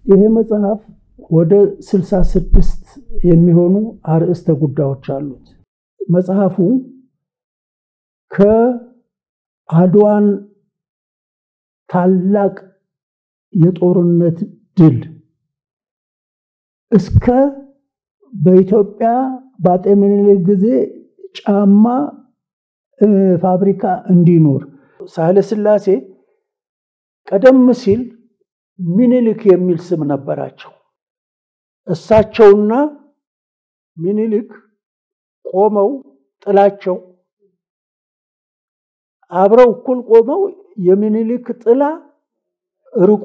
ይሄ መጽሐፍ ወደ ስልሳ ስድስት የሚሆኑ አርዕስተ ጉዳዮች አሉት። መጽሐፉ ከአድዋን ታላቅ የጦርነት ድል እስከ በኢትዮጵያ በአጤ ምኒልክ ጊዜ ጫማ ፋብሪካ እንዲኖር ሳህለ ሥላሴ ቀደም ሲል ሚኒሊክ የሚል ስም ነበራቸው። እሳቸውና ሚኒሊክ ቆመው ጥላቸው አብረው እኩል ቆመው የሚኒሊክ ጥላ ርቆ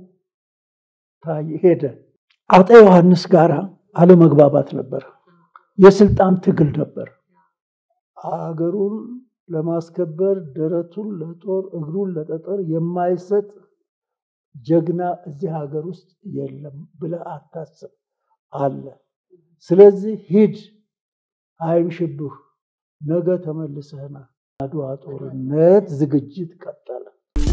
ሄደ። አጤ ዮሐንስ ጋር አለመግባባት ነበር። የስልጣን ትግል ነበር። አገሩን ለማስከበር ደረቱን ለጦር እግሩን ለጠጠር የማይሰጥ ጀግና እዚህ ሀገር ውስጥ የለም ብለህ አታስብ አለ። ስለዚህ ሂድ፣ አይምሽብህ፣ ነገ ተመልሰህና አድዋ ጦርነት ዝግጅት ቀጠለ።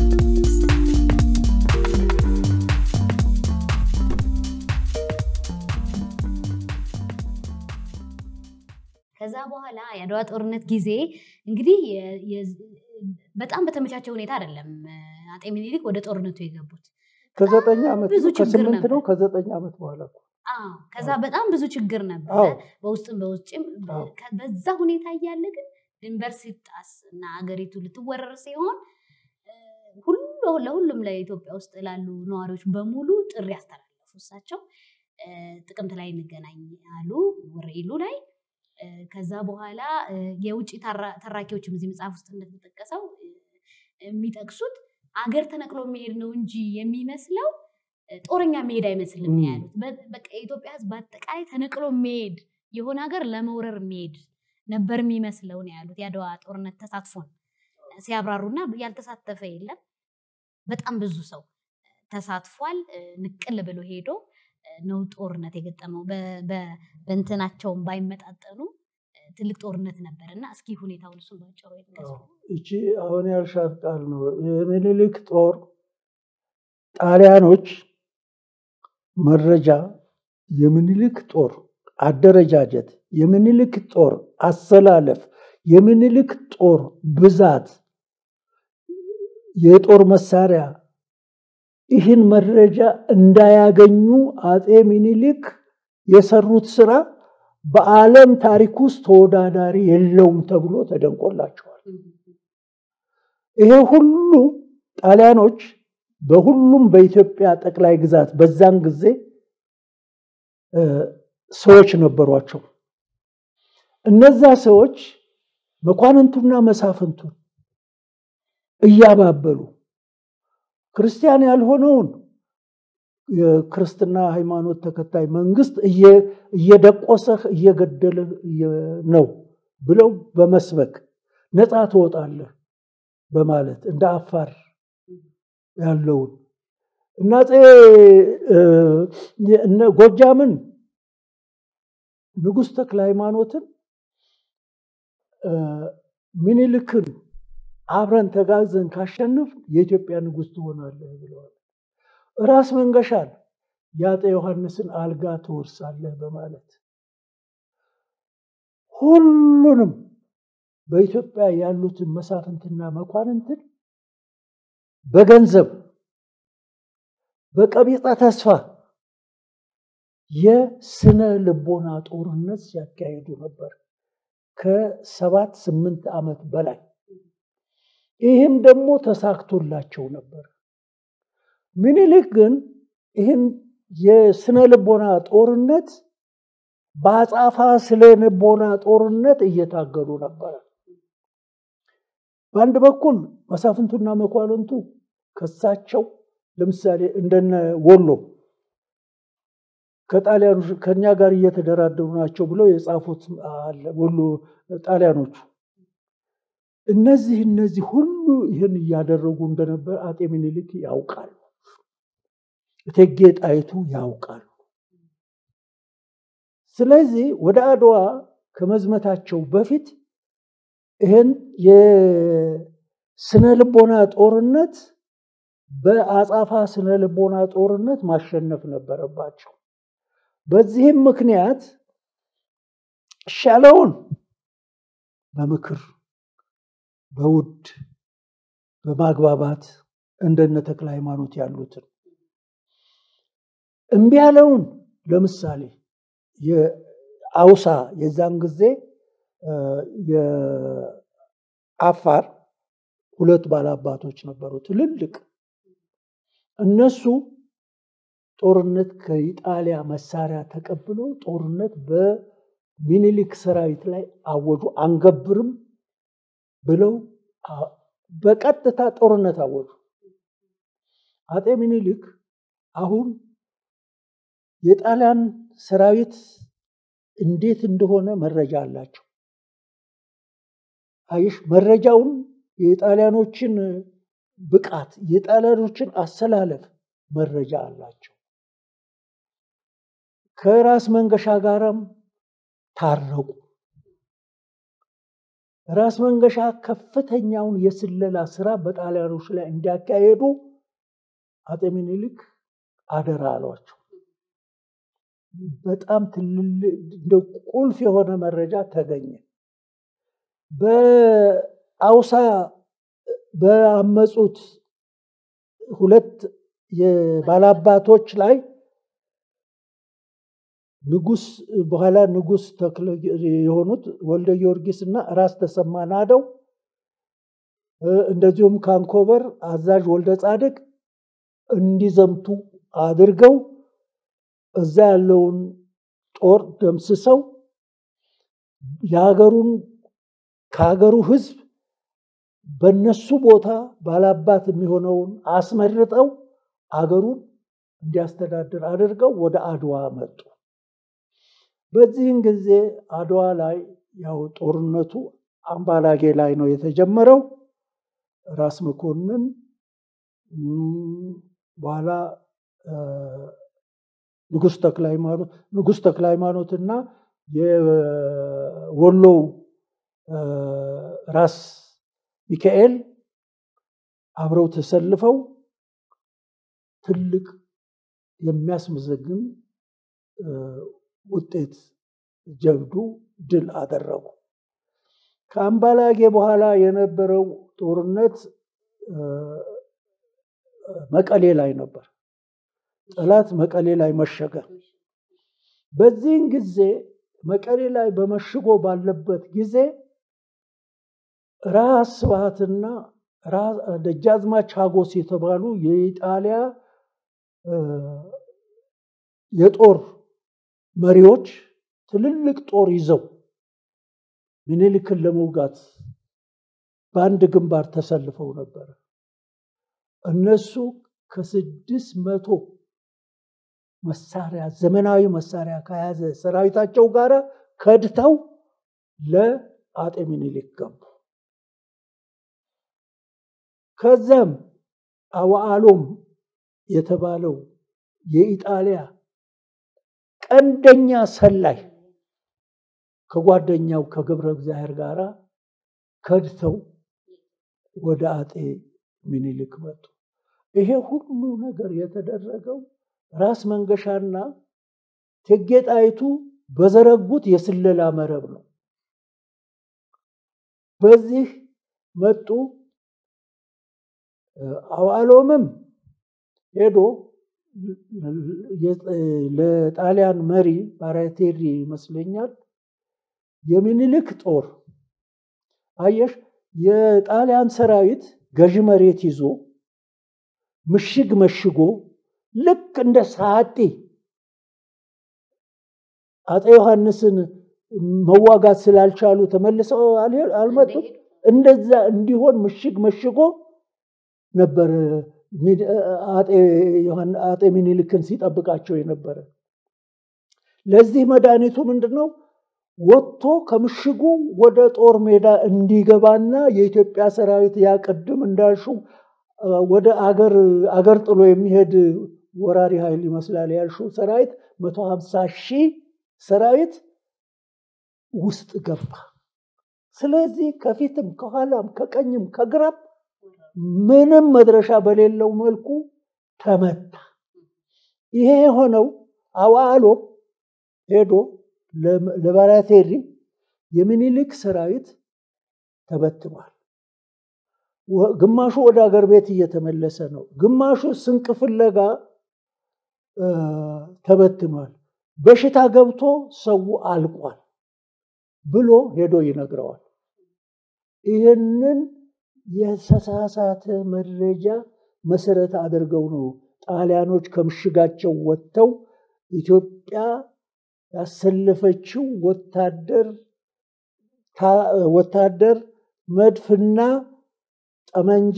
ከዛ በኋላ የአድዋ ጦርነት ጊዜ እንግዲህ በጣም በተመቻቸ ሁኔታ አይደለም አጤ ምኒልክ ወደ ጦርነቱ የገቡት። ከዘጠኝ ዓመት ብዙ ችግር ከስምንት ነበር። ነው ከዘጠኝ ዓመት በኋላ እኮ አዎ፣ ከዛ በጣም ብዙ ችግር ነበረ አዎ። በውስጥም በውጭም። አዎ። ከ- በዛ ሁኔታ እያለ ግን ድንበር ሲጣስ እና አገሪቱ ልትወረር ሲሆን እ፣ ሁሉ ለሁሉም ለኢትዮጵያ ውስጥ ላሉ ነዋሪዎች በሙሉ ጥሪ አስተላለፉ። እሳቸው እ፣ ጥቅምት ላይ እንገናኝ አሉ ወረኢሉ ላይ። እ፣ ከዛ በኋላ እ፣ የውጭ ተራ- ተራኪዎችም እዚህ መጽሐፍ ውስጥ እንደተጠቀሰው እ፣ የሚጠቅሱት አገር ተነቅሎ የሚሄድ ነው እንጂ የሚመስለው እ፣ ጦረኛ የሚሄድ አይመስልም ነው ም። ያሉት። በ- በቃ የኢትዮጵያ ሕዝብ በአጠቃላይ ተነቅሎ የሚሄድ የሆነ ሀገር ለመውረር የሚሄድ ነበር የሚመስለው ነው ያሉት። የአድዋ ጦርነት ተሳትፎን ሲያብራሩና ያልተሳተፈ የለም። በጣም ብዙ ሰው ተሳትፏል። እ፣ ንቅል ብሎ ሄዶ እ፣ ነው ጦርነት የገጠመው። በ- በ- በእንትናቸውም ባይመጣጠኑ እ፣ ትልቅ ጦርነት ነበር እና እስኪ ሁኔታውን እሱን ባጭሩ ይጥቀሱ። እቺ አሁን ያልሻት ቃል ነው። የሚኒሊክ ጦር ጣሊያኖች መረጃ የሚኒሊክ ጦር አደረጃጀት፣ የሚኒሊክ ጦር አሰላለፍ፣ የሚኒሊክ ጦር ብዛት፣ የጦር መሳሪያ ይህን መረጃ እንዳያገኙ አጼ ሚኒሊክ የሰሩት ስራ በዓለም ታሪክ ውስጥ ተወዳዳሪ የለውም ተብሎ ተደንቆላቸዋል። ይሄ ሁሉ ጣሊያኖች በሁሉም በኢትዮጵያ ጠቅላይ ግዛት በዛን ጊዜ እ፣ ሰዎች ነበሯቸው። እነዛ ሰዎች መኳንንቱና መሳፍንቱን እያባበሉ ክርስቲያን ያልሆነውን የክርስትና ሃይማኖት ተከታይ መንግስት እየ- እየደቆሰህ እየገደልህ እየ- ነው ብለው በመስበክ ነፃ ትወጣለህ በማለት እንደ አፋር ያለውን እና አፄ እ፣ እነ ጎጃምን ንጉሥ ተክለ ሃይማኖትን እ፣ ሚኒልክን አብረን ተጋዘን ካሸንፍ የኢትዮጵያ ንጉሥ ትሆናለህ ብለዋል። ራስ መንገሻን የአፄ ዮሐንስን አልጋ ትወርሳለህ በማለት ሁሉንም በኢትዮጵያ ያሉትን መሳፍንትና መኳንንትን በገንዘብ በቀቢጸ ተስፋ የስነ ልቦና ጦርነት ሲያካሂዱ ነበር ከሰባት ስምንት ዓመት በላይ። ይህም ደግሞ ተሳክቶላቸው ነበር። ምኒልክ ግን ይህን የስነ ልቦና ጦርነት በአጻፋ ስለ ልቦና ጦርነት እየታገሉ ነበረ። በአንድ በኩል መሳፍንቱና መኳንንቱ ከሳቸው ለምሳሌ እንደነ ወሎ ከጣሊያኖች ከኛ ጋር እየተደራደሩ ናቸው ብለው የጻፉት አለ። ወሎ ጣሊያኖቹ እነዚህ እነዚህ ሁሉ ይህን እያደረጉ እንደነበር አጤ ምኒልክ ያውቃሉ። እቴጌ ጣይቱ ያውቃሉ። ስለዚህ ወደ አድዋ ከመዝመታቸው በፊት ይህን የስነ ልቦና ጦርነት በአጻፋ ስነ ልቦና ጦርነት ማሸነፍ ነበረባቸው። በዚህም ምክንያት ሻለውን በምክር በውድ በማግባባት እንደነ ተክለ ሃይማኖት ያሉትን እምቢ ያለውን ለምሳሌ የአውሳ የዛን ጊዜ የአፋር ሁለት ባላባቶች ነበሩ ትልልቅ እነሱ ጦርነት ከኢጣሊያ መሳሪያ ተቀብሎ ጦርነት በሚኒሊክ ሰራዊት ላይ አወጁ። አንገብርም ብለው በቀጥታ ጦርነት አወጁ። አጤ ሚኒሊክ አሁን የጣሊያን ሰራዊት እንዴት እንደሆነ መረጃ አላቸው። አይሽ መረጃውን የጣሊያኖችን ብቃት የጣሊያኖችን አሰላለፍ መረጃ አላቸው። ከራስ መንገሻ ጋራም ታረቁ። ራስ መንገሻ ከፍተኛውን የስለላ ስራ በጣሊያኖች ላይ እንዲያካሄዱ አጤ ሚኒሊክ አደራ አሏቸው። በጣም ትልልቅ እንደ ቁልፍ የሆነ መረጃ ተገኘ። በአውሳ በአመፁት ሁለት የባላባቶች ላይ ንጉስ በኋላ ንጉስ ተክለ የሆኑት ወልደ ጊዮርጊስ እና ራስ ተሰማ ናደው እንደዚሁም ካንኮበር አዛዥ ወልደ ጻድቅ እንዲዘምቱ አድርገው እዛ ያለውን ጦር ደምስሰው የሀገሩን ከሀገሩ ህዝብ በነሱ ቦታ ባላባት የሚሆነውን አስመርጠው አገሩን እንዲያስተዳድር አድርገው ወደ አድዋ መጡ። በዚህን ጊዜ አድዋ ላይ ያው ጦርነቱ አምባላጌ ላይ ነው የተጀመረው። ራስ መኮንን በኋላ ንጉስ ተክለ ሃይማኖት ንጉስ ተክለ ሃይማኖት እና የወሎው ራስ ሚካኤል አብረው ተሰልፈው ትልቅ የሚያስመዘግን ውጤት ጀብዱ ድል አደረጉ። ከአምባላጌ በኋላ የነበረው ጦርነት መቀሌ ላይ ነበር። ጠላት መቀሌ ላይ መሸገ። በዚህን ጊዜ መቀሌ ላይ በመሽጎ ባለበት ጊዜ ራስ ስብሐትና ደጃዝማች ሀጎስ የተባሉ የኢጣሊያ የጦር መሪዎች ትልልቅ ጦር ይዘው ምኒልክን ለመውጋት በአንድ ግንባር ተሰልፈው ነበረ። እነሱ ከስድስት መቶ መሳሪያ ዘመናዊ መሳሪያ ከያዘ ሰራዊታቸው ጋር ከድተው ለአጤ ምኒልክ ገቡ። ከዛም አዋአሎም የተባለው የኢጣሊያ ቀንደኛ ሰላይ ከጓደኛው ከገብረ እግዚአብሔር ጋር ከድተው ወደ አጤ ምኒልክ መጡ። ይሄ ሁሉ ነገር የተደረገው ራስ መንገሻና እቴጌ ጣይቱ በዘረጉት የስለላ መረብ ነው። በዚህ መጡ። አዋሎምም ሄዶ ለጣሊያን መሪ ባራቴሪ ይመስለኛል የሚኒልክ ጦር አየሽ፣ የጣሊያን ሰራዊት ገዢ መሬት ይዞ ምሽግ መሽጎ ልክ እንደ ሳጢ አፄ ዮሐንስን መዋጋት ስላልቻሉ ተመልሰው አልመጡም። እንደዛ እንዲሆን ምሽግ መሽጎ ነበር አጤ ሚኒልክን ሲጠብቃቸው የነበረ። ለዚህ መድኃኒቱ ምንድን ነው? ወጥቶ ከምሽጉ ወደ ጦር ሜዳ እንዲገባና የኢትዮጵያ ሰራዊት ያቀድም እንዳልሹ ወደ አገር አገር ጥሎ የሚሄድ ወራሪ ኃይል ይመስላል ያልሹ ሰራዊት መቶ ሀምሳ ሺህ ሰራዊት ውስጥ ገባ። ስለዚህ ከፊትም ከኋላም ከቀኝም ከግራም ምንም መድረሻ በሌለው መልኩ ተመታ። ይሄ የሆነው አዋሎ ሄዶ ለባራቴሪ የሚኒሊክ ሰራዊት ተበትኗል። ግማሹ ወደ ሀገር ቤት እየተመለሰ ነው። ግማሹ ስንቅ ፍለጋ ተበትኗል። በሽታ ገብቶ ሰው አልቋል ብሎ ሄዶ ይነግረዋል። ይህንን የተሳሳተ መረጃ መሰረት አድርገው ነው ጣሊያኖች ከምሽጋቸው ወጥተው ኢትዮጵያ ያሰለፈችው ወታደር ወታደር መድፍና ጠመንጃ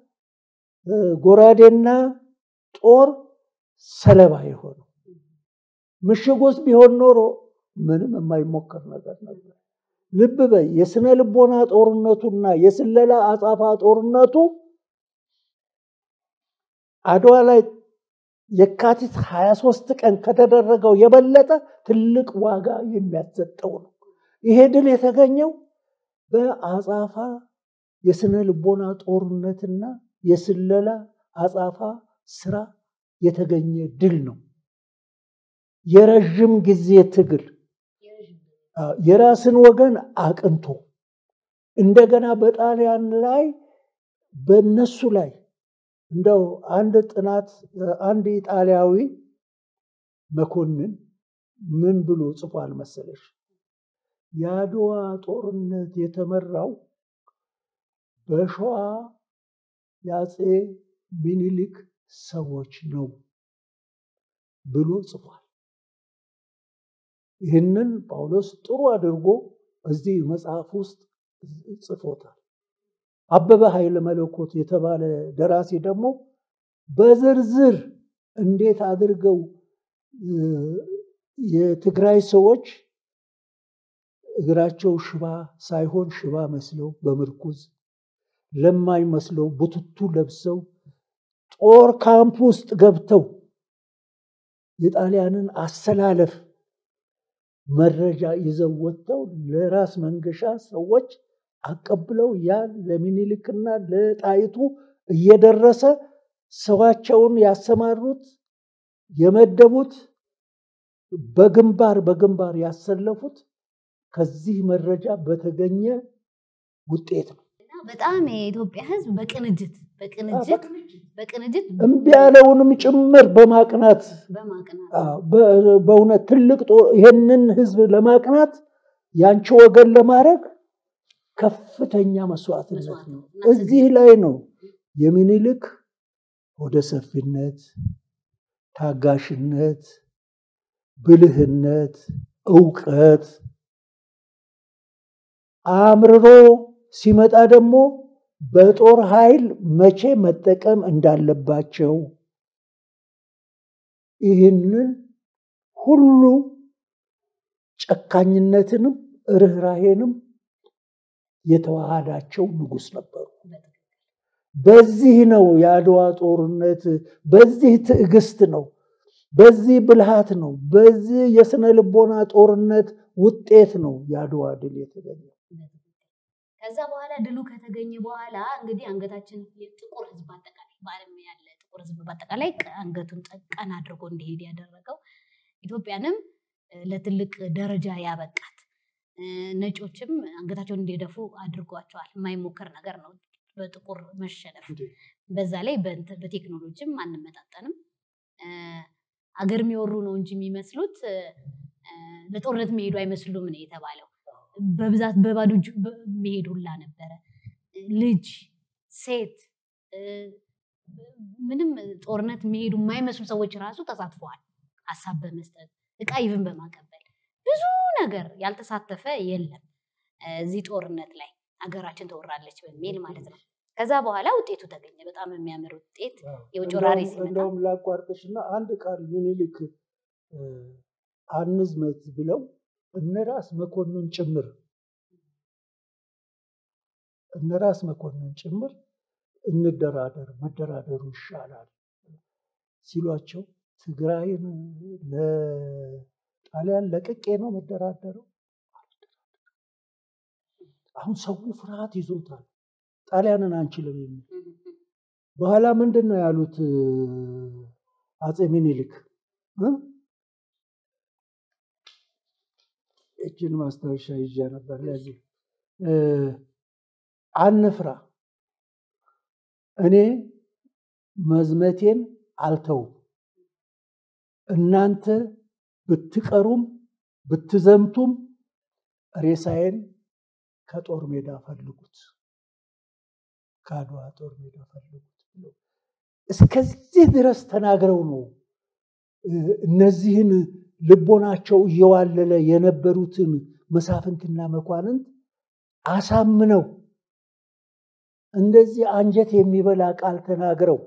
ጎራዴና ጦር ሰለባ የሆነው ምሽግ ውስጥ ቢሆን ኖሮ ምንም የማይሞከር ነገር ነበር። ልብ በይ፣ የስነ ልቦና ጦርነቱና የስለላ አጻፋ ጦርነቱ አድዋ ላይ የካቲት 23 ቀን ከተደረገው የበለጠ ትልቅ ዋጋ የሚያሰጠው ነው። ይሄ ድል የተገኘው በአጻፋ የስነ ልቦና ጦርነትና የስለላ አጻፋ ስራ የተገኘ ድል ነው። የረዥም ጊዜ ትግል የራስን ወገን አቅንቶ እንደገና በጣሊያን ላይ በነሱ ላይ እንደው አንድ ጥናት አንድ ኢጣሊያዊ መኮንን ምን ብሎ ጽፏል መሰለሽ? የአድዋ ጦርነት የተመራው በሸዋ የአፄ ሚኒሊክ ሰዎች ነው ብሎ ጽፏል። ይህንን ጳውሎስ ጥሩ አድርጎ እዚህ መጽሐፍ ውስጥ ጽፎታል። አበበ ኃይለ መለኮት የተባለ ደራሲ ደግሞ በዝርዝር እንዴት አድርገው የትግራይ ሰዎች እግራቸው ሽባ ሳይሆን ሽባ መስለው በምርኩዝ ለማኝ መስለው ቡትቱ ለብሰው ጦር ካምፕ ውስጥ ገብተው የጣሊያንን አሰላለፍ መረጃ ይዘው ወጥተው ለራስ መንገሻ ሰዎች አቀብለው ያ ለሚኒሊክና ለጣይቱ እየደረሰ ሰዋቸውን ያሰማሩት የመደቡት በግንባር በግንባር ያሰለፉት ከዚህ መረጃ በተገኘ ውጤት ነው። በጣም የኢትዮጵያ ሕዝብ በቅንጅት በቅንጅት በቅንጅት እምቢ ያለውንም ጭምር በማቅናት በማቅናት በእውነት ትልቅ ይህንን ሕዝብ ለማቅናት ያንቺ ወገን ለማድረግ ከፍተኛ መስዋዕትነት ነው። እዚህ ላይ ነው የሚኒልክ ወደ ሰፊነት፣ ታጋሽነት፣ ብልህነት፣ እውቀት አምርሮ ሲመጣ ደግሞ በጦር ኃይል መቼ መጠቀም እንዳለባቸው ይህንን ሁሉ ጨካኝነትንም ርኅራሄንም የተዋሃዳቸው ንጉሥ ነበሩ። በዚህ ነው የአድዋ ጦርነት፣ በዚህ ትዕግስት ነው፣ በዚህ ብልሃት ነው፣ በዚህ የስነ ልቦና ጦርነት ውጤት ነው የአድዋ ድል የተገኘው። ከዛ በኋላ ድሉ ከተገኘ በኋላ እንግዲህ አንገታችን የጥቁር ህዝብ አጠቃላይ በዓለም ያለ ጥቁር ህዝብ በአጠቃላይ አንገቱን ቀና አድርጎ እንዲሄድ ያደረገው ኢትዮጵያንም ለትልቅ ደረጃ ያበቃት ነጮችም አንገታቸውን እንዲደፉ አድርጓቸዋል። የማይሞከር ነገር ነው በጥቁር መሸነፍ። በዛ ላይ በቴክኖሎጂም አንመጣጠንም። አገር የሚወሩ ነው እንጂ የሚመስሉት ለጦርነት የሚሄዱ አይመስሉም ነው የተባለው። በብዛት በባዶ እጅ መሄድ ሁላ ነበረ። ልጅ፣ ሴት ምንም ጦርነት የሚሄዱ የማይመስሉ ሰዎች ራሱ ተሳትፈዋል። ሀሳብ በመስጠት እቃ ይብን በማቀበል ብዙ ነገር ያልተሳተፈ የለም እዚህ ጦርነት ላይ ሀገራችን ተወራለች በሚል ማለት ነው። ከዛ በኋላ ውጤቱ ተገኘ። በጣም የሚያምር ውጤት የውጭ ወራሪ ሲመጣ እንደውም ላቋርጥሽና አንድ ቃል ሚኒሊክ አንዝመት ብለው እነራስ መኮንን ጭምር እነራስ መኮንን ጭምር እንደራደር መደራደሩ ይሻላል ሲሏቸው ትግራይን ለጣሊያን ለቅቄ ነው መደራደረው። አሁን ሰው ፍርሃት ይዞታል። ጣሊያንን አንችልም የሚል በኋላ ምንድን ነው ያሉት አፄ ሚኒሊክ እ? እችን ማስታወሻ ይዤ ነበር። ለዚህ እ፣ አንፍራ፣ እኔ መዝመቴን አልተውም፣ እናንተ ብትቀሩም ብትዘምቱም ሬሳዬን ከጦር ሜዳ ፈልጉት፣ ከአድዋ ጦር ሜዳ ፈልጉት ብለው እስከዚህ ድረስ ተናግረው ነው እ፣ እነዚህን ልቦናቸው እየዋለለ የነበሩትን መሳፍንትና መኳንንት አሳምነው እንደዚህ አንጀት የሚበላ ቃል ተናግረው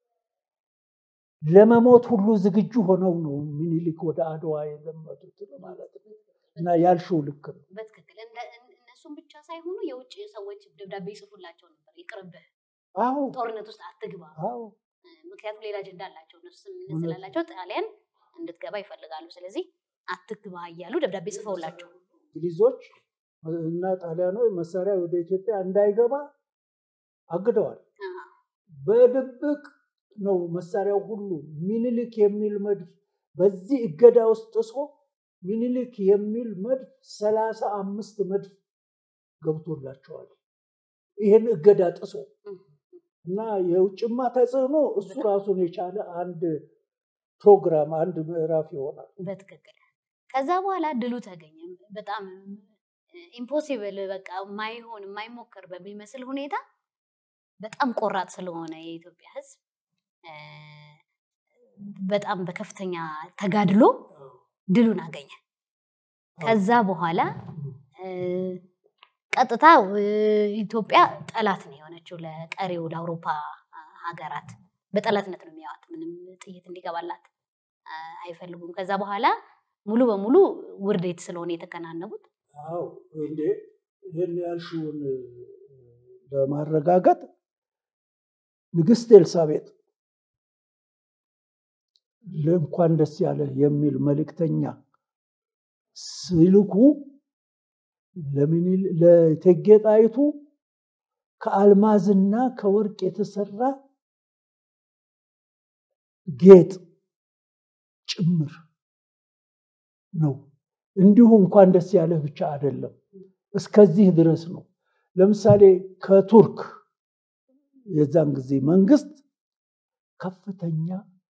ለመሞት ሁሉ ዝግጁ ሆነው ነው ሚኒሊክ ወደ አድዋ የዘመቱት ማለት ነው። እና ያልሽው ልክ ነው። በትክክል እንደ- እነሱም ብቻ ሳይሆኑ የውጭ ሰዎች ደብዳቤ ይጽፉላቸው ነበር። ይቅርብህ፣ አዎ ጦርነት ውስጥ አትግባ። አዎ ምክንያቱም ሌላ አጀንዳ አላቸው። እነሱ ስምምነት እውነት። ስላላቸው ጣሊያን እንድትገባ ይፈልጋሉ። ስለዚህ አትግባ እያሉ ደብዳቤ ጽፈውላቸው እንግሊዞች እና ጣሊያኖች መሳሪያ ወደ ኢትዮጵያ እንዳይገባ አግደዋል። አ፣ በድብቅ ነው መሳሪያው ሁሉ ሚኒሊክ የሚል መድፍ በዚህ እገዳ ውስጥ ጥሶ ሚኒሊክ የሚል መድፍ ሰላሳ አምስት መድፍ ገብቶላቸዋል። ይህን እገዳ ጥሶ እና የውጭማ ተጽዕኖ እሱ ራሱን የቻለ አንድ ፕሮግራም አንድ ምዕራፍ ይሆናል። በትክክል ከዛ በኋላ ድሉ ተገኘ። በጣም ኢምፖሲብል በቃ ማይሆን የማይሞከር በሚመስል ሁኔታ በጣም ቆራጥ ስለሆነ የኢትዮጵያ ሕዝብ እ፣ በጣም በከፍተኛ ተጋድሎ ድሉን አገኘ። ከዛ በኋላ እ፣ ቀጥታ እ፣ ኢትዮጵያ ጠላት ነው የሆነችው ለቀሪው ለአውሮፓ ሀገራት በጠላትነት ነው የሚያዋት። ምንም ጥይት እንዲገባላት አ፣ አይፈልጉም። ከዛ በኋላ ሙሉ በሙሉ ውርዴት ስለሆነ የተከናነቡት አዎ እንዴ ይህን ያልሽውን ለማረጋገጥ ንግስት ኤልሳቤጥ ለእንኳን ደስ ያለ የሚል መልእክተኛ ሲልኩ ለሚኒል- ለእቴጌ ጣይቱ ከአልማዝና ከወርቅ የተሰራ ጌጥ ጭምር ነው። እንዲሁ እንኳን ደስ ያለህ ብቻ አይደለም፣ እስከዚህ ድረስ ነው። ለምሳሌ ከቱርክ የዛን ጊዜ መንግስት ከፍተኛ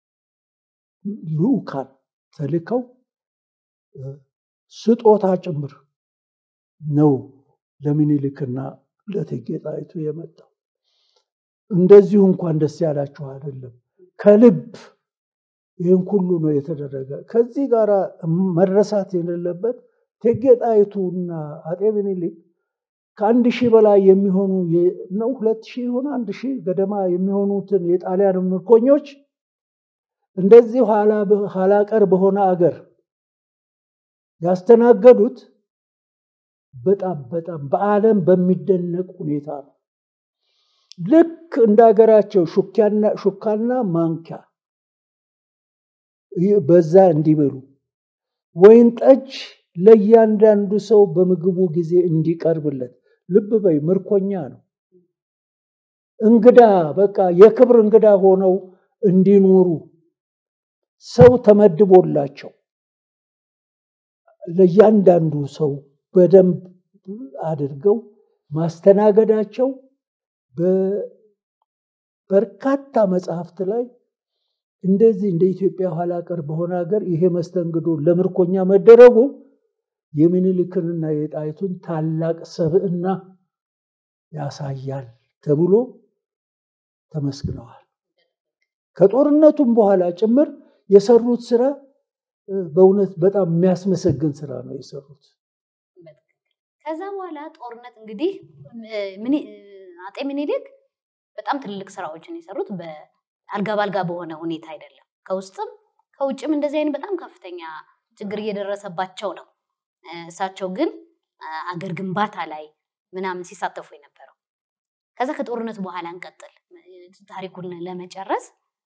ልዑካን ተልከው እ፣ ስጦታ ጭምር ነው ለሚኒሊክና ለእቴጌ ጣይቱ የመጣው። እንደዚሁ እንኳን ደስ ያላችሁ አይደለም፣ ከልብ ይህን ሁሉ ነው የተደረገ። ከዚህ ጋር መረሳት የሌለበት እቴጌ ጣይቱና አጤ ሚኒሊክ ከአንድ ሺህ በላይ የሚሆኑ የ- ነው ሁለት ሺህ ይሆን አንድ ሺህ ገደማ የሚሆኑትን የጣሊያን ምርኮኞች እንደዚህ ኋላ ኋላ ቀር በሆነ አገር ያስተናገዱት በጣም በጣም በዓለም በሚደነቅ ሁኔታ ነው። ልክ እንደ ሀገራቸው ሹኪያና ሹካና ማንኪያ ይህ በዛ እንዲበሉ ወይን ጠጅ ለእያንዳንዱ ሰው በምግቡ ጊዜ እንዲቀርብለት። ልብ በይ ምርኮኛ ነው። እንግዳ በቃ የክብር እንግዳ ሆነው እንዲኖሩ ሰው ተመድቦላቸው ለእያንዳንዱ ሰው በደንብ አድርገው ማስተናገዳቸው በበርካታ መጽሐፍት ላይ እንደዚህ እንደ ኢትዮጵያ ኋላ ቀር በሆነ ሀገር ይሄ መስተንግዶ ለምርኮኛ መደረጉ የሚኒልክንና የጣይቱን ታላቅ ሰብዕና ያሳያል ተብሎ ተመስግነዋል። ከጦርነቱም በኋላ ጭምር የሰሩት ስራ እ፣ በእውነት በጣም የሚያስመሰግን ስራ ነው የሰሩት። ከዛ በኋላ ጦርነት እንግዲህ እ፣ ሚኒ- እ፣ አጤ ሚኒሊክ በጣም ትልልቅ ስራዎችን የሰሩት በአልጋ ባልጋ በሆነ ሁኔታ አይደለም። ከውስጥም ከውጭም እንደዚህ አይነት በጣም ከፍተኛ ችግር እየደረሰባቸው ነው። እ፣ እሳቸው ግን አ- አገር ግንባታ ላይ ምናምን ሲሳተፉ የነበረው። ከዛ ከጦርነት በኋላ እንቀጥል እ፣ ታሪኩን ለመጨረስ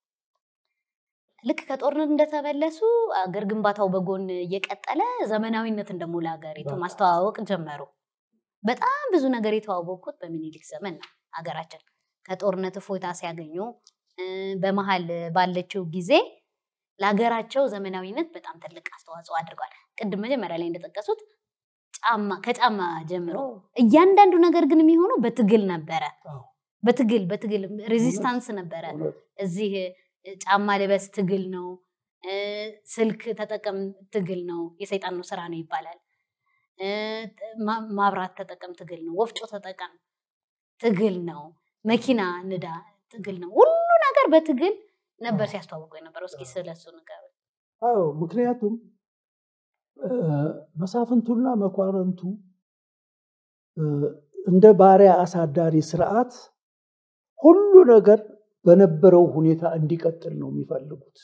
ልክ ከጦርነት እንደተመለሱ አገር ግንባታው በጎን እየቀጠለ ዘመናዊነትን ደግሞ ለሀገሪቱ በቃ። ማስተዋወቅ ጀመሩ። በጣም ብዙ ነገር የተዋወቁት በሚኒሊክ ዘመን ነው ሀገራችን። ከጦርነት እፎይታ ሲያገኙ እ፣ በመሀል ባለችው ጊዜ ለሀገራቸው ዘመናዊነት በጣም ትልቅ አስተዋጽኦ አድርጓል። ቅድም መጀመሪያ ላይ እንደጠቀሱት ጫማ ከጫማ ጀምሮ እያንዳንዱ ነገር ግን የሚሆነው በትግል ነበረ። አዎ። በትግል በትግል ሬዚስታንስ ነበረ። እውነት እዚህ እ፣ ጫማ ልበስ ትግል ነው፣ እ፣ ስልክ ተጠቀም ትግል ነው፣ የሰይጣን ነው ስራ ነው ይባላል። እ፣ ማ- ማብራት ተጠቀም ትግል ነው፣ ወፍጮ ተጠቀም ትግል ነው፣ መኪና ንዳ ትግል ነው። ሁሉ ነገር በትግል ነበር ሲያስተዋውቁ የነበረው። እስኪ ስለሱ ነገር አዎ ምክንያቱም እ፣ መሳፍንቱና መኳንንቱ እ፣ እንደ ባሪያ አሳዳሪ ስርዓት ሁሉ ነገር በነበረው ሁኔታ እንዲቀጥል ነው የሚፈልጉት።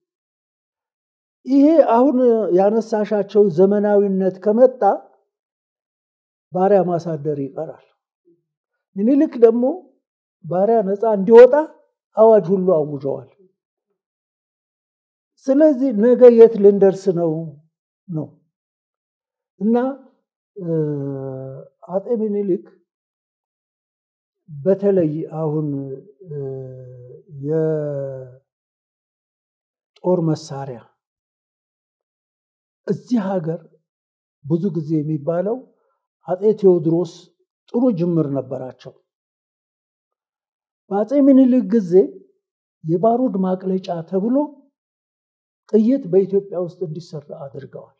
ይሄ አሁን ያነሳሻቸው ዘመናዊነት ከመጣ ባሪያ ማሳደር ይቀራል። ምኒልክ ደግሞ ባሪያ ነፃ እንዲወጣ አዋጅ ሁሉ አውጀዋል። ስለዚህ ነገ የት ልንደርስ ነው ነው እና እ፣ አጤ ምኒልክ በተለይ አሁን እ፣ የጦር መሳሪያ እዚህ ሀገር ብዙ ጊዜ የሚባለው አጤ ቴዎድሮስ ጥሩ ጅምር ነበራቸው። በአፄ ምኒልክ ጊዜ የባሩድ ማቅለጫ ተብሎ ጥይት በኢትዮጵያ ውስጥ እንዲሰራ አድርገዋል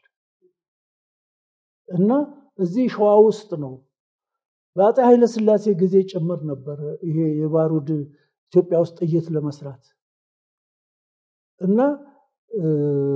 እና እዚህ ሸዋ ውስጥ ነው። በአፄ ኃይለሥላሴ ጊዜ ጭምር ነበር ይሄ የባሩድ ኢትዮጵያ ውስጥ ጥይት ለመስራት እና እ፣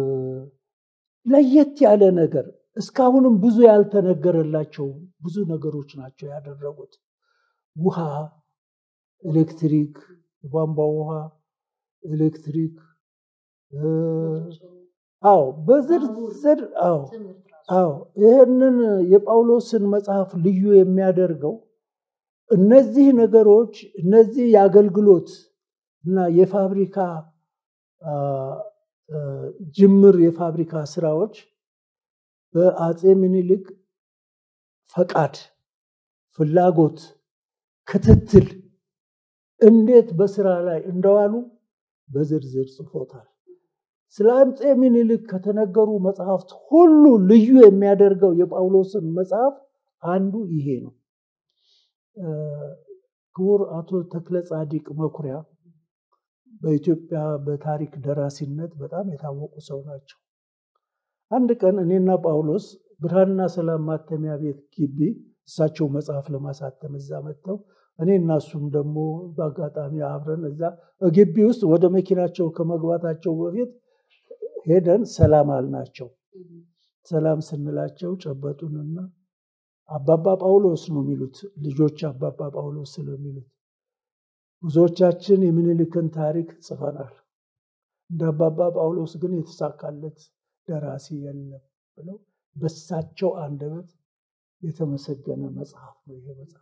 ለየት ያለ ነገር እስካሁንም ብዙ ያልተነገረላቸው ብዙ ነገሮች ናቸው ያደረጉት። ውሃ፣ ኤሌክትሪክ፣ የቧንቧ ውሃ፣ ኤሌክትሪክ እ፣ አዎ በዝርዝር አዎ አዎ ይህንን የጳውሎስን መጽሐፍ ልዩ የሚያደርገው እነዚህ ነገሮች እነዚህ የአገልግሎት እና የፋብሪካ አ፣ አ፣ ጅምር የፋብሪካ ስራዎች በአፄ ምኒልክ ፈቃድ፣ ፍላጎት፣ ክትትል እንዴት በስራ ላይ እንደዋሉ በዝርዝር ጽፎታል። ስለ አፄ ምኒልክ ከተነገሩ መጽሐፍት ሁሉ ልዩ የሚያደርገው የጳውሎስን መጽሐፍ አንዱ ይሄ ነው። እ፣ ክቡር አቶ ተክለ ጻዲቅ መኩሪያ በኢትዮጵያ በታሪክ ደራሲነት በጣም የታወቁ ሰው ናቸው። አንድ ቀን እኔና ጳውሎስ ብርሃንና ሰላም ማተሚያ ቤት ግቢ እሳቸው መጽሐፍ ለማሳተም እዛ መጥተው እኔ እና እሱም ደግሞ በአጋጣሚ አብረን እዛ ግቢ ውስጥ ወደ መኪናቸው ከመግባታቸው በፊት ሄደን ሰላም አልናቸው። ሰላም ስንላቸው ጨበጡንና አባባ ጳውሎስ ነው የሚሉት ልጆች አባባ ጳውሎስ ስለሚሉት ብዙዎቻችን የምኒልክን ታሪክ ጽፈናል። እንደ አባባ ጳውሎስ ግን የተሳካለት ደራሲ የለም ብለው በሳቸው አንደበት የተመሰገነ መጽሐፍ ነው ይሄ መጽሐፍ።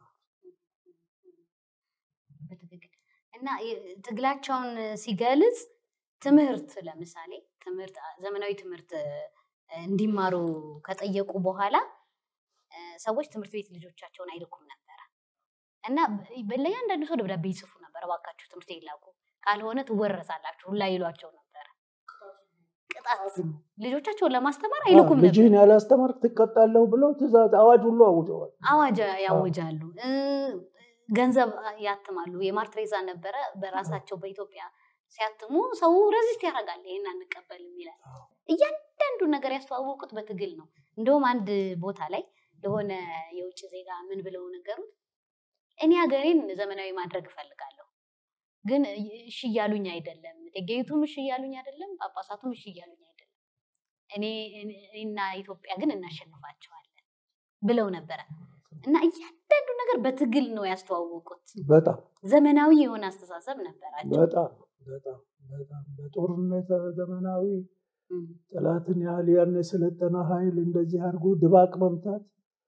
በትክክል እና የ- ትግላቸውን ሲገልጽ ትምህርት ለምሳሌ ትምህርት ዘመናዊ ትምህርት እ፣ እንዲማሩ ከጠየቁ በኋላ እ፣ ሰዎች ትምህርት ቤት ልጆቻቸውን አይልኩም ነበረ እና በ- ለእያንዳንዱ ሰው ደብዳቤ ይጽፉ ነበር። እባካችሁ ትምህርት ቤት ላኩ፣ ካልሆነ ትወረሳላችሁ ሁላ ይሏቸው ነበረ። ቅጣት ልጆቻቸውን ለማስተማር አይልኩም ነበር። ልጅህን ያላስተማርክ ትቀጣለሁ ብለው ትእዛዝ አዋጅ ሁሉ አውጀዋል። አዋጅ ያውጃሉ። እ፣ ገንዘብ ያትማሉ። የማር ትሬዛ ነበረ በራሳቸው በኢትዮጵያ ሲያትሙ ሰው ረዚስት ያደርጋል። ይሄን አንቀበልም ይላል። አዎ። እያንዳንዱ ነገር ያስተዋወቁት በትግል ነው። እንደውም አንድ ቦታ ላይ ለሆነ የውጭ ዜጋ ምን ብለው ነገሩት፣ እኔ ሀገሬን ዘመናዊ ማድረግ እፈልጋለሁ፣ ግን እሺ እያሉኝ አይደለም፣ እቴጌይቱም እሺ እያሉኝ አይደለም፣ ጳጳሳቱም እሺ እያሉኝ አይደለም። እኔ እኔና ኢትዮጵያ ግን እናሸንፋቸዋለን ብለው ነበረ እና እያንዳንዱ ነገር በትግል ነው ያስተዋወቁት። በጣም ዘመናዊ የሆነ አስተሳሰብ ነበራቸው። በጣም በጣም በጣም በጦርነት ዘመናዊ እም፣ ጠላትን ያህል ያን የሰለጠነ ኃይል እንደዚህ አድርጎ ድባቅ መምታት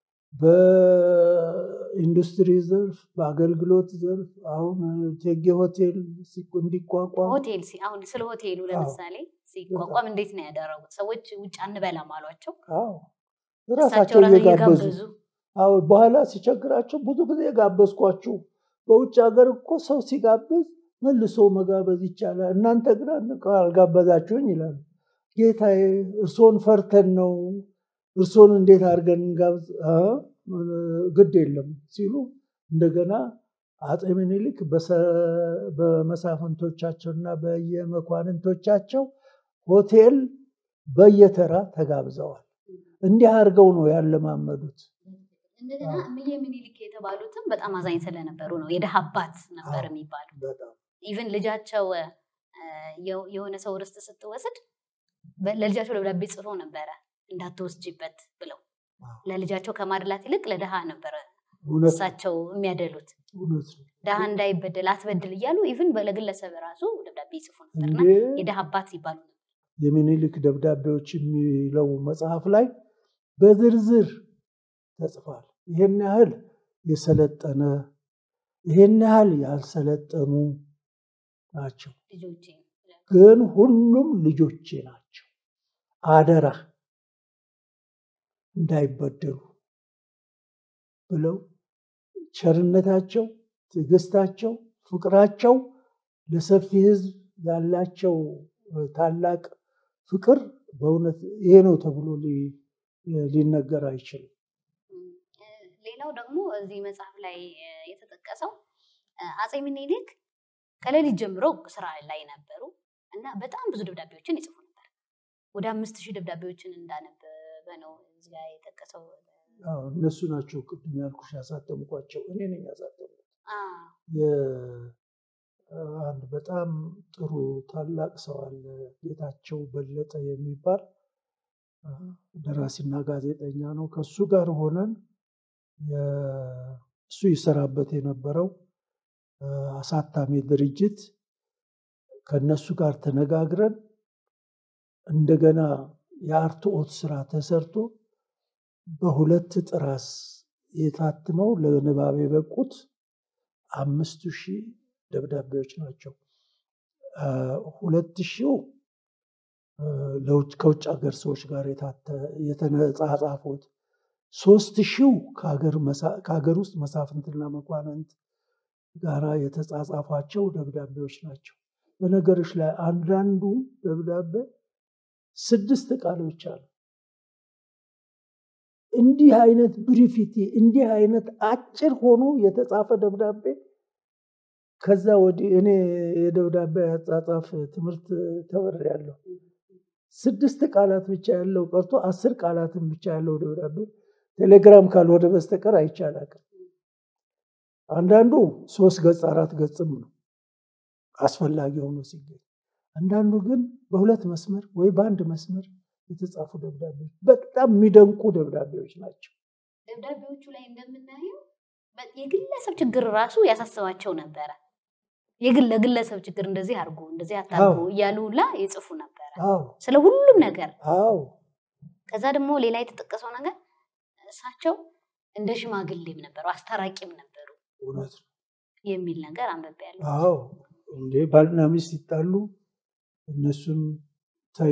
በኢንዱስትሪ ዘርፍ በአገልግሎት ዘርፍ አሁን እቴጌ ሆቴል ሲቁ- እንዲቋቋም ሆቴል ሲ- አሁን ስለ ሆቴሉ ለምሳሌ ሲቋቋም እንዴት ነው ያደረጉት? ሰዎች ውጭ አንበላም አሏቸው። አዎ እሳቸው ራሳቸው ራሳቸው እየጋበዙ እየጋበዙ አዎ በኋላ ሲቸግራቸው ብዙ ጊዜ የጋበዝኳችሁ በውጭ ሀገር እኮ ሰው ሲጋብዝ መልሶ መጋበዝ ይቻላል። እናንተ ግን አልጋበዛችሁኝ ይላሉ። ጌታዬ እርሶን ፈርተን ነው፣ እርሶን እንዴት አድርገን እንጋብዝ? ግድ የለም ሲሉ እንደገና አፄ ምኒልክ በመሳፍንቶቻቸውና በየመኳንንቶቻቸው ሆቴል በየተራ ተጋብዘዋል። እንዲህ አድርገው ነው ያለማመዱት። እንደገና እምዬ ምኒልክ የተባሉትም በጣም አዛኝ ስለነበሩ ነው የድሃ አባት ነበር የሚባሉ። ኢቨን ልጃቸው የሆነ ሰው ርስት ስትወስድ ለልጃቸው ደብዳቤ ጽፎ ነበረ እንዳትወስጂበት ብለው ለልጃቸው ከማድላት ይልቅ ለድሃ ነበረ እሳቸው የሚያደሉት ድሃ እንዳይበደል አትበድል እያሉ ኢቭን ለግለሰብ ራሱ ደብዳቤ ይጽፉ ነበርና የድሃ አባት ይባሉ ነበር። የሚኒሊክ ደብዳቤዎች የሚለው መጽሐፍ ላይ በዝርዝር ተጽፏል። ይህን ያህል የሰለጠነ ይህን ያህል ያልሰለጠኑ ናቸው፣ ግን ሁሉም ልጆቼ ናቸው። አደራ እንዳይበደሉ ብለው ቸርነታቸው፣ ትዕግስታቸው፣ ፍቅራቸው ለሰፊ ሕዝብ ያላቸው ታላቅ ፍቅር በእውነት ይሄ ነው ተብሎ ሊነገር አይችልም። ሌላው ደግሞ እዚህ መጽሐፍ ላይ የተጠቀሰው አፄ ምኒልክ ከሌሊት ጀምሮ ስራ ላይ ነበሩ እና በጣም ብዙ ደብዳቤዎችን ይጽፉ ነበር። ወደ አምስት ሺህ ደብዳቤዎችን እንዳነበበ ነው እዚህ ላይ የጠቀሰው። እነሱ ናቸው ቅድም ያልኩሽ ያሳተምኳቸው፣ እኔ ነኝ ያሳተምኩት። አንድ በጣም ጥሩ ታላቅ ሰው አለ ጌታቸው በለጠ የሚባል ደራሲና ጋዜጠኛ ነው። ከሱ ጋር ሆነን እሱ ይሰራበት የነበረው አሳታሚ ድርጅት ከነሱ ጋር ተነጋግረን እንደገና የአርትዖት ስራ ተሰርቶ በሁለት ጥራስ የታትመው ለንባብ የበቁት አምስቱ ሺህ ደብዳቤዎች ናቸው። ሁለት ሺው ከውጭ ሀገር ሰዎች ጋር የተጻጻፉት፣ ሶስት ሺው ከሀገር ውስጥ መሳፍንትና መኳንንት ጋራ የተጻጻፏቸው ደብዳቤዎች ናቸው። በነገሮች ላይ አንዳንዱ ደብዳቤ ስድስት ቃሎች አሉ። እንዲህ አይነት ብሪፊቲ እንዲህ አይነት አጭር ሆኖ የተጻፈ ደብዳቤ ከዛ ወዲህ እኔ የደብዳቤ አጻጻፍ ትምህርት ተምሬያለሁ። ስድስት ቃላት ብቻ ያለው ቀርቶ አስር ቃላትን ብቻ ያለው ደብዳቤ ቴሌግራም ካልሆነ በስተቀር አይቻላቅም። አንዳንዱ ሶስት ገጽ አራት ገጽም ነው አስፈላጊ ሆኖ ሲገኝ፣ አንዳንዱ ግን በሁለት መስመር ወይ በአንድ መስመር የተጻፉ ደብዳቤዎች በጣም የሚደንቁ ደብዳቤዎች ናቸው። ደብዳቤዎቹ ላይ እንደምናየው የግለሰብ ችግር ራሱ ያሳስባቸው ነበረ። የግል ለግለሰብ ችግር እንደዚህ አድርጎ እንደዚህ አታርጎ እያሉ ሁላ ይጽፉ ነበረ ስለ ሁሉም ነገር። ከዛ ደግሞ ሌላ የተጠቀሰው ነገር እሳቸው እንደ ሽማግሌም ነበሩ፣ አስታራቂም ነበሩ እውነት ነው የሚል ነገር አንብቤያለሁ። አዎ እንዴ ባልና ሚስት ይጣሉ እነሱን ተይ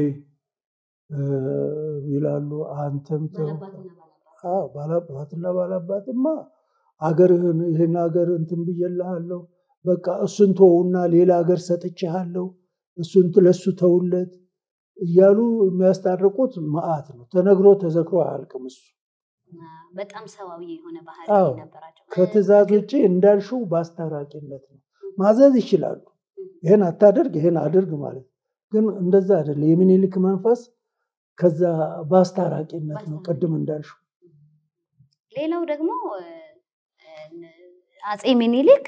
ይላሉ። አንተም ተው። ባላባትና ባላባትማ አገርህን ይህን ሀገር እንትን ብዬልሃለሁ፣ በቃ እሱን ተውና ሌላ ሀገር ሰጥቼሃለሁ፣ እሱን ለሱ ተውለት እያሉ የሚያስታርቁት መዓት ነው። ተነግሮ ተዘክሮ አያልቅም። እሱ በጣም ሰዋዊ የሆነ ባህሪ ነበራቸው። ከትእዛዝ ውጭ እንዳልሽው በአስታራቂነት ነው። ማዘዝ ይችላሉ። ይህን አታደርግ፣ ይህን አድርግ ማለት ግን እንደዛ አይደለም። የሚኒልክ መንፈስ ከዛ በአስታራቂነት ነው። ቅድም እንዳልሽው ሌላው ደግሞ አፄ ሚኒሊክ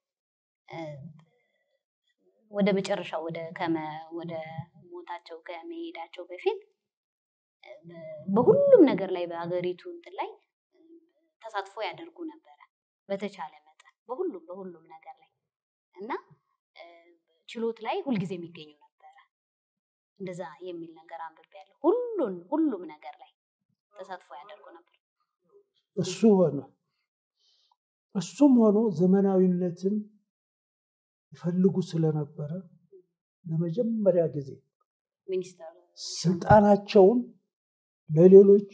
ወደ መጨረሻው ወደ ወደ ሞታቸው ከመሄዳቸው በፊት በሁሉም ነገር ላይ በሀገሪቱ እንትን ላይ ተሳትፎ ያደርጉ ነበረ በተቻለ መጠን በሁሉም በሁሉም ነገር ላይ እና ችሎት ላይ ሁልጊዜ የሚገኙ ነበረ። እንደዛ የሚል ነገር አንብቤያለሁ። ሁሉን ሁሉም ነገር ላይ ተሳትፎ ያደርጉ ነበር። እሱ ሆነ እሱም ሆኖ ዘመናዊነትን ይፈልጉ ስለነበረ ለመጀመሪያ ጊዜ ሚኒስተር ስልጣናቸውን ለሌሎች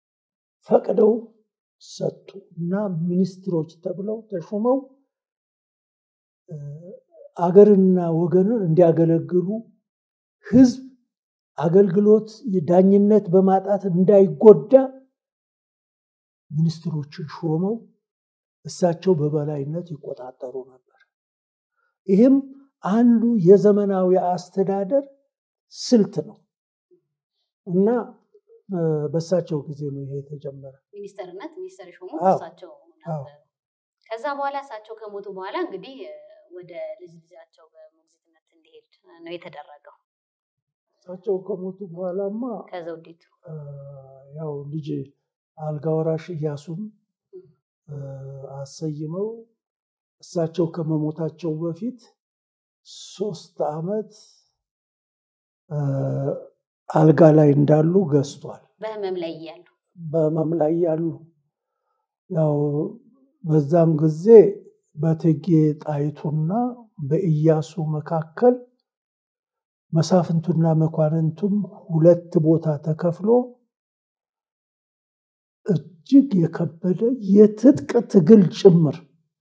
ፈቅደው ሰጡ እና ሚኒስትሮች ተብለው ተሹመው አገርና ወገንን እንዲያገለግሉ ህዝብ አገልግሎት ዳኝነት በማጣት እንዳይጎዳ ሚኒስትሮችን ሾመው እሳቸው በበላይነት ይቆጣጠሩ ነበር። ይህም አንዱ የዘመናዊ አስተዳደር ስልት ነው እና በእሳቸው ጊዜ ነው ይሄ የተጀመረ። ሚኒስተርነት ሚኒስተር የሾሙት አዎ። እሳቸው አዎ። ነበሩ። ከዛ በኋላ እሳቸው ከሞቱ በኋላ እንግዲህ ወደ ልጅ ልጃቸው በሞግዚትነት እንዲሄድ ነው የተደረገው እሳቸው ከሞቱ በኋላማ ከዘውዲቱ አ፣ ያው ልጅ አልጋ ወራሽ እያሱን አ፣ አሰይመው እሳቸው ከመሞታቸው በፊት ሶስት ዓመት አ፣ አልጋ ላይ እንዳሉ ገዝቷል። በህመም ላይ እያሉ በህመም ላይ ያሉ ያው በዛም ጊዜ በእቴጌ ጣይቱና በኢያሱ መካከል መሳፍንቱና መኳንንቱም ሁለት ቦታ ተከፍሎ እጅግ የከበደ የትጥቅ ትግል ጭምር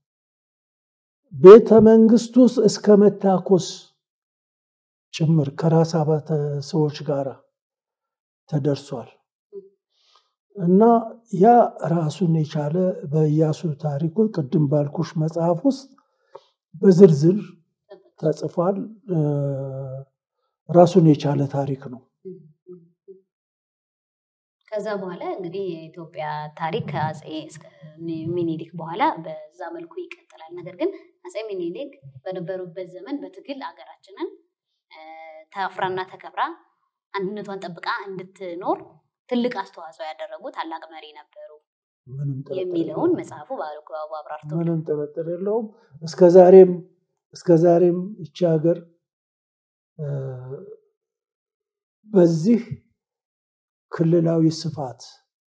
ቤተ መንግስት ውስጥ እስከ መታኮስ ጭምር ከራስ አባተ ሰዎች ጋር ተደርሷል እና ያ ራሱን የቻለ በኢያሱ ታሪኩ ቅድም ባልኩሽ መጽሐፍ ውስጥ በዝርዝር ተጽፏል። እ፣ ራሱን የቻለ ታሪክ ነው። ከዛ በኋላ እንግዲህ የኢትዮጵያ ታሪክ ከአፄ እስከ ሚኒሊክ በኋላ በዛ መልኩ ይቀጥላል። ነገር ግን አፄ ሚኒሊክ በነበሩበት ዘመን በትግል ሀገራችንን እ፣ ታፍራና ተከብራ አንድነቷን ጠብቃ እንድትኖር ትልቅ አስተዋጽኦ ያደረጉ ታላቅ መሪ ነበሩ ምንም ጥርጥር የሚለውን የለውም። መጽሐፉ በአግባቡ አብራርቶ ምንም ጥርጥር የለውም። እስከ ዛሬም እስከ ዛሬም ይቺ ሀገር እ፣ በዚህ ክልላዊ ስፋት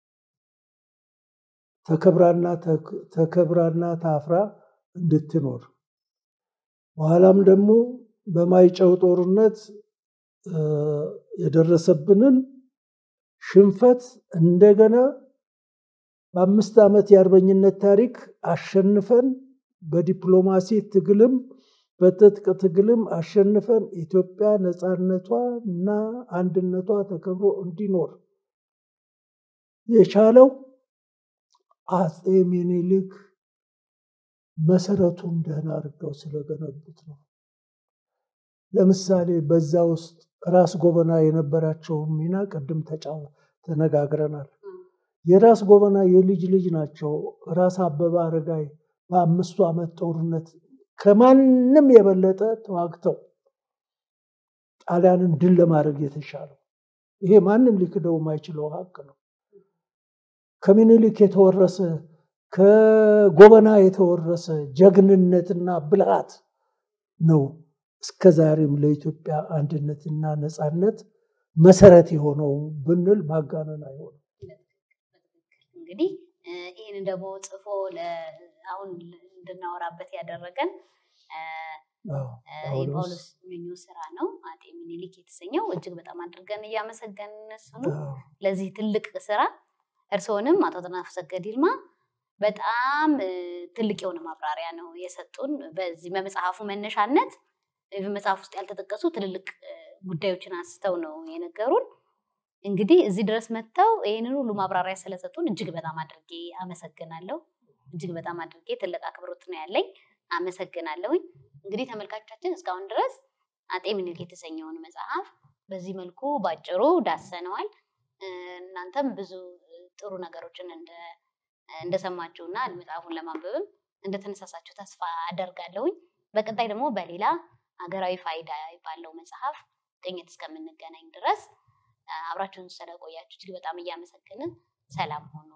ተከብራና ተክ- ተከብራና ታፍራ እንድትኖር በኋላም ደግሞ በማይጨው ጦርነት እ፣ የደረሰብንን ሽንፈት እንደገና በአምስት ዓመት የአርበኝነት ታሪክ አሸንፈን በዲፕሎማሲ ትግልም በትጥቅ ትግልም አሸንፈን ኢትዮጵያ ነፃነቷ እና አንድነቷ ተከብሮ እንዲኖር የቻለው አፄ ሚኒሊክ መሰረቱን ደህና አድርገው ስለገነቡት ነው። ለምሳሌ በዛ ውስጥ ራስ ጎበና የነበራቸውን ሚና ቅድም ተጫው ተነጋግረናል። የራስ ጎበና የልጅ ልጅ ናቸው። ራስ አበበ አረጋይ በአምስቱ ዓመት ጦርነት ከማንም የበለጠ ተዋግተው ጣሊያንን ድል ለማድረግ የተሻለው ይሄ ማንም ሊክደው የማይችለው ሀቅ ነው። ከምኒልክ የተወረሰ ከጎበና የተወረሰ ጀግንነትና ብልሃት ነው እስከ ዛሬም ለኢትዮጵያ አንድነትና ነፃነት መሰረት የሆነው ብንል ማጋነን አይሆንም። እንግዲህ እ፣ ይህንን ደግሞ ጽፎ ለ- አሁን እንድናወራበት ያደረገን እ፣ አዎ፣ እ፣ ጳውሎስ የጳውሎስ ኞኞ ስራ ነው። አጤ ሚኒሊክ የተሰኘው እጅግ በጣም አድርገን እያመሰገን እነሱን አዎ፣ ለዚህ ትልቅ ስራ እርስዎንም አቶ አጥናፉ ሰገድ ይልማ በጣም እ፣ ትልቅ የሆነ ማብራሪያ ነው የሰጡን። በዚህ በመጽሐፉ መነሻነት እ፣ በመጽሐፍ ውስጥ ያልተጠቀሱ ትልልቅ እ፣ ጉዳዮችን አንስተው ነው የነገሩን። እንግዲህ እዚህ ድረስ መጥተው ይህንን ሁሉ ማብራሪያ ስለሰጡን እጅግ በጣም አድርጌ አመሰግናለሁ። እጅግ በጣም አድርጌ ትልቅ አክብሮት ነው ያለኝ። አመሰግናለሁኝ። እንግዲህ ተመልካቾቻችን እስካሁን ድረስ አጤ ምኒልክ የተሰኘውን መጽሐፍ በዚህ መልኩ ባጭሩ ዳሰነዋል። እ፣ እናንተም ብዙ እ፣ ጥሩ ነገሮችን እንደ- እንደሰማችሁና መጽሐፉን ለማንበብም እንደተነሳሳችሁ ተስፋ አደርጋለሁኝ። በቀጣይ ደግሞ በሌላ ሀገራዊ ፋይዳ ባለው መጽሐፍ ቅኝት እስከምንገናኝ ድረስ እ፣ አብራችሁን ስለቆያችሁ እጅግ በጣም እያመሰገንን ሰላም ሆኑ።